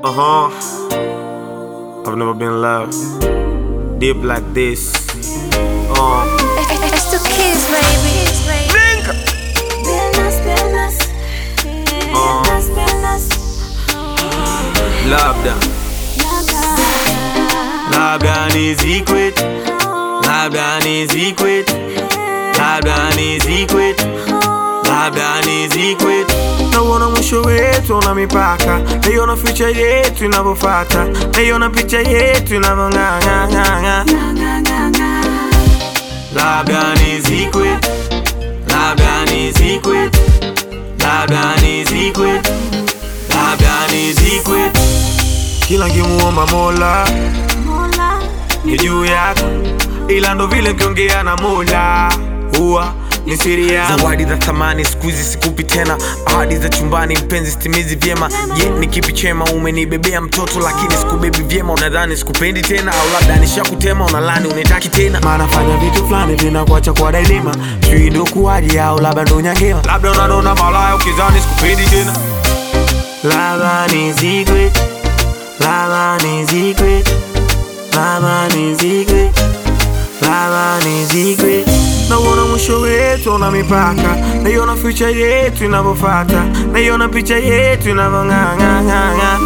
Uh huh. I've never been loved deep like this. Uh. It's the kids, baby. Piernas, piernas. Piernas, piernas. Labda, labda ni secret, labda ni secret, labda ni secret, labda ni secret. Nauona mwisho wetu una mipaka, naiona future yetu inavyofata, naiona picha yetu inavyong'ang'ang'ang'a. Labda ni secret, labda ni secret, labda ni secret, labda ni secret. Kila nkimuomba Mola Mola. ni juu yako, ila ndo vile nkiongea na Mola huwa ni siri yangu. zawadi za thamani siku hizi sikupi tena ahadi za chumbani mpenzi stimizi vyema je ni kipi chema umenibebea mtoto lakini sikubebi vyema unadhani sikupendi tena au labda nishakutema unalani unitaki tena Maana fanya vitu fulani vinakuacha kwa dailima, sijui ndo kuwaje au labda ndo nyangema, labda unanona malaya ukizani sikupendi tena. Labda ni secret, labda ni secret, labda ni secret, labda ni secret. Nauona mwisho wetu una mipaka, naiona future yetu inavyofata, naiona picha yetu inavyong'ang'ang'ang'a.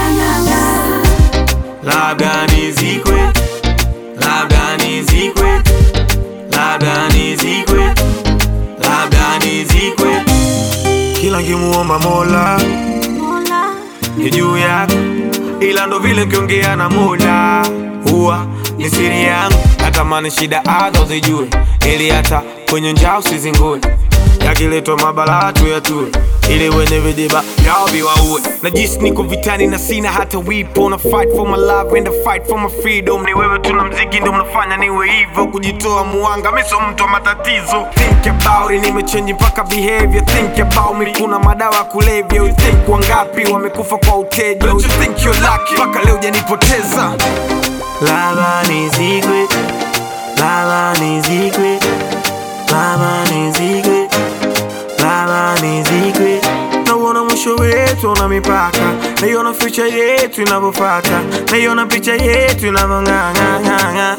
Labda ni secret, labda ni secret, labda ni secret, labda ni secret. Kila nkimuomba Mola Mola. ni juu yako, ila ndo vile nkiongea na Mola huwa ni siri yangu. Natamani shida hata uzijue, ili hata kwenye njaa usizingue. Yakiletwa mabalaa tu yatue, ili wenye vidiba vyao viwaue. najisi niko vitani na sina hata wipo na fight for my love and I fight for my freedom ni wewe tuna mziki ndo mnafanya niwe hivyo kujitoa muanga miso mtu wa matatizo think about it nimechange mpaka behavior think about me kuna madawa ya kulevya you think wangapi wamekufa kwa uteja Don't you think you're lucky mpaka leo janipoteza Lava ni secret, lava ni secret, lava ni secret, lava ni secret. Nauona mwisho wetu una mipaka, naiona future yetu inavyofata, naiona picha yetu inavyong'ang'ang'ang'a.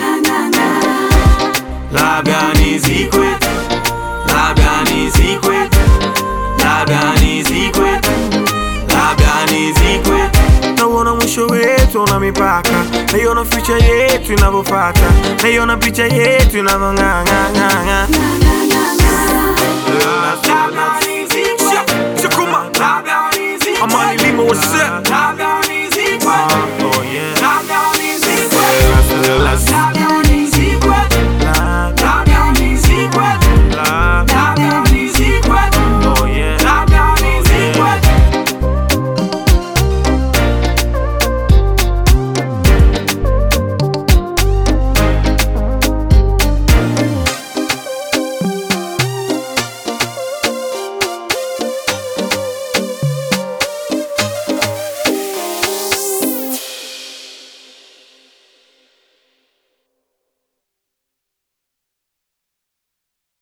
Labda ni secret, labda ni secret, labda ni secret, labda ni secret. Nauona mwisho wetu una mipaka, naiona future yetu inavyofata, naiona picha yetu inavyong'ang'ang'ang'a. Labda ni secret.